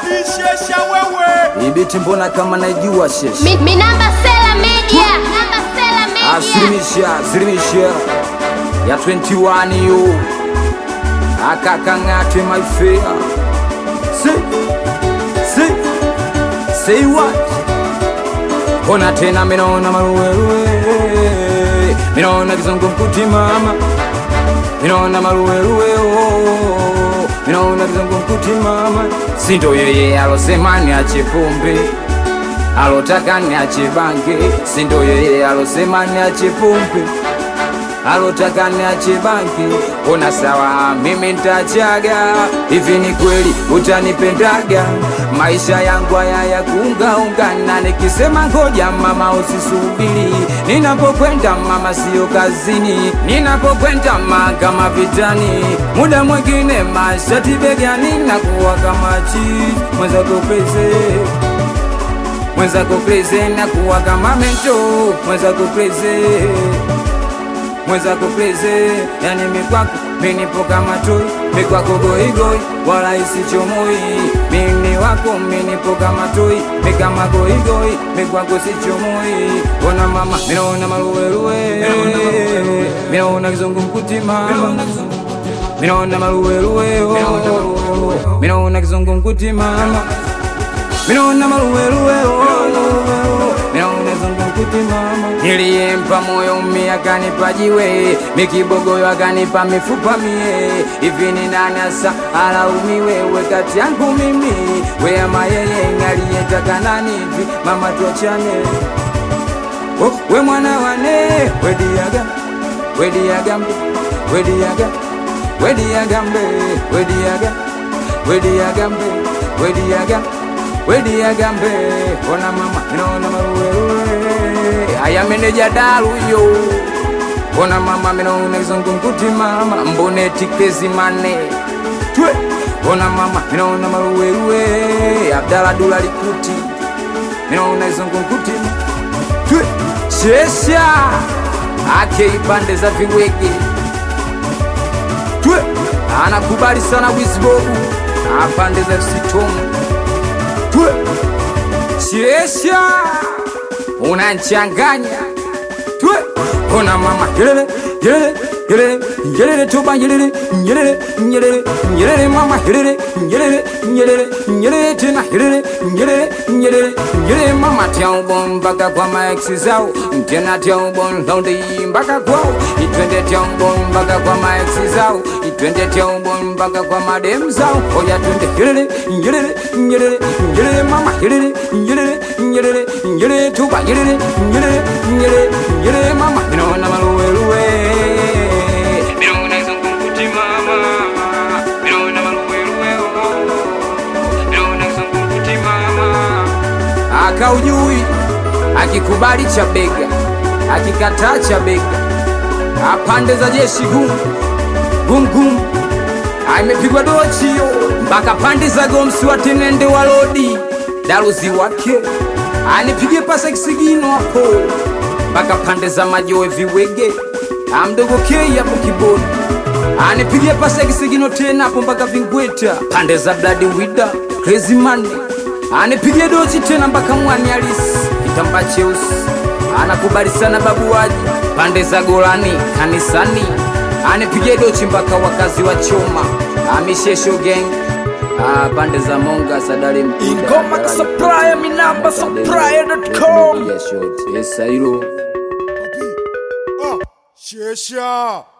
Shesha wewe. Ibiti mbona kama naijua shesh Mi, mi namba Sela Media. Namba Sela Media. Asilimisha, asilimisha ya 21 yo akakang'ate my fair say, say, say what Ona tena minaona maruweruwe minaona kizungumkuti mama minaona maruweruwe oh. minaona kizungumkuti mama sindo yeye alosema niache pombe alotaka niache bange sindo yeye alosema niache pombe alotaka niache bange ona sawa mimi ntachaga hivi ni kweli utanipendaga maisha yangu haya ya kuungaungana nikisema ngoja mama usisubiri ninapokwenda mama siyo kazini ninapokwenda ma kama vitani muda mwingine mashati begani nakuwa kama chi mwenzako pese mwenzako preze na kuwa kama mento mwenzako preze mwenzako preze yani mikwako minipo kama toi mikwako goigoi wala isichomoi mini wako minipo kama toi mikama goigoi mikwako sichomoi ona mama minaona maruweruwe minaona kizungu mkuti mama minaona maruweruwe oh. minaona kizungu mkuti mama minaona maruweruwe minaona zungumkuti mama niliyempa moyo mmi akanipa jiwe mikibogoyo akanipa mifupa mie hivi ni nani asa alaumiwe we kati yangu mimi we ama yeye aliyetaka nani hivi mama tuachane oh, we mwana wane wediaga wediagambe wediaga wediagambe wediaga wediagambe wediaga wediagambe ona mama minaona maruweruwe aya meneja daluyo ona mama minaona kizungumkuti mama mboneti kezimane twe ona mama minaona maruweruwe abdala dula likuti minaona kizungumkuti twe shesha ake ipande za viwege twe anakubali sana wisbobu apande za sitomu twe shesha unanchanganya twe ona mama yelele yelele yelele yelele tuba yelele yelele yelele yelele mama yelele yelele yelele yelele tena yelele yelele yelele yelele mama tia ubon mpaka kwa maeksi zao tena tia ubon laundi mpaka kwao itwende tia ubon mpaka kwa maeksi zao itwende tia ubon mpaka kwa madem zao oya twende yelele yelele yelele yelele mama yelele yelele yelele yelele tuba yelele yelele yelele yelele mama inaona maluweluwe Minaona kizungumkuti mama Minaona maluweluwe Minaona kizungumkuti mama Akaujui akikubali cha bega akikataa cha bega apande za jeshi gumu gumu gumu imepigwa dochio mpaka pande za gomsi watenende walodi daruzi wake anipige pasa kisigino hapo mpaka pande za majoe viwege amdogo kei hapo kiboni anipigie pasa kisigino tena hapo mpaka vingweta pande za bladi wida crazy man anipigie dochi tena mpaka mwani alisi kitamba cheusi anakubali sana babuwaji pande za golani kanisani anipigie dochi mpaka wakazi wa choma amishesho gang Ah, pande za monga sadari mkuda Ingoma ka supplier, mi namba supplier.com. Yes, short. Yes, Sairo. Ah, Shesha.